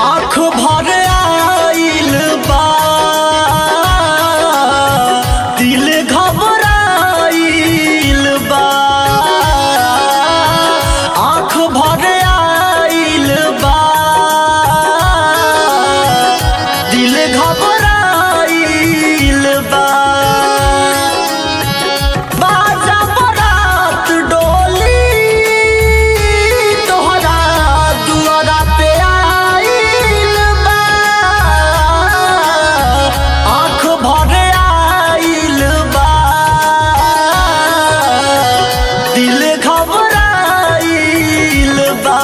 आँख भर आइल बा दिल घबराइल बा आँख भर आइल बा दिल घबराइल बा बाजा बरात डोली तोहरा दुआरा पे आइल बा आँख भर आइल बा दिल घबराइल बा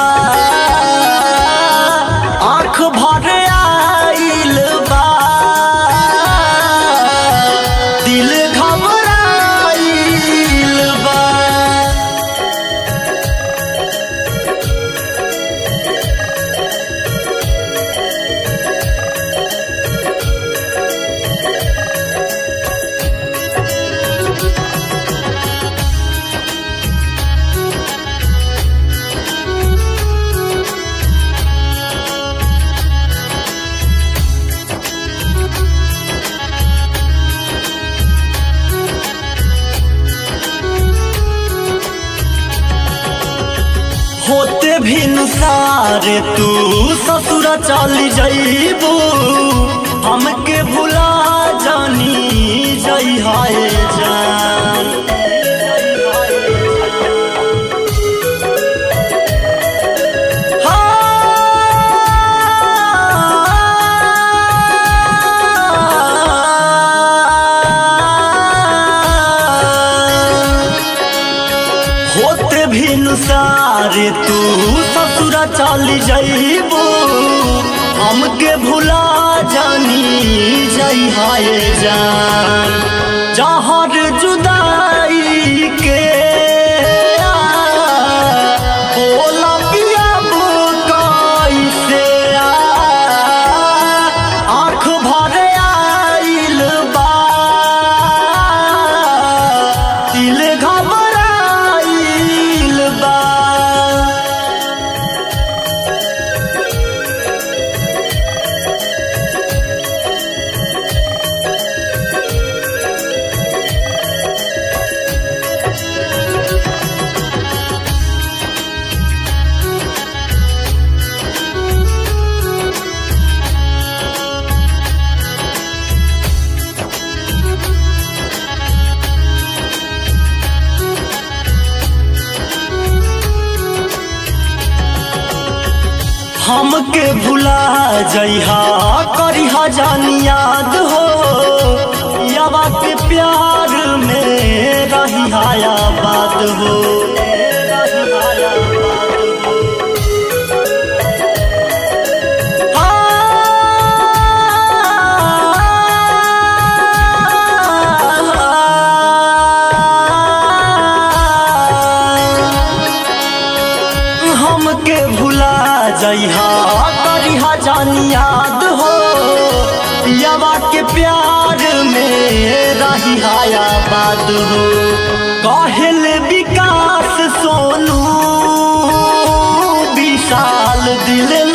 आँख भर आइल बा दिल घबराइल बा होते भी नुसारे तू ससुर चल जइबू हमके भुला जानी जई हाय जान हाँ। होते भी नुसारे तू ससुर चल जइबू हमके भुला जानी जई हाय जान जहर जुदाई के बोला पियाबू कैसे आँख भर आइल बा दिल घबराइल बा हमके भुला जइहा करिहा जान याद हो यावा के प्यार में रही हाया बात हो हमके भुला जइहा करिहा जान याद हो पियावा के प्यार में रही हाया बात हो कहल विकास सोनू विशाल दिल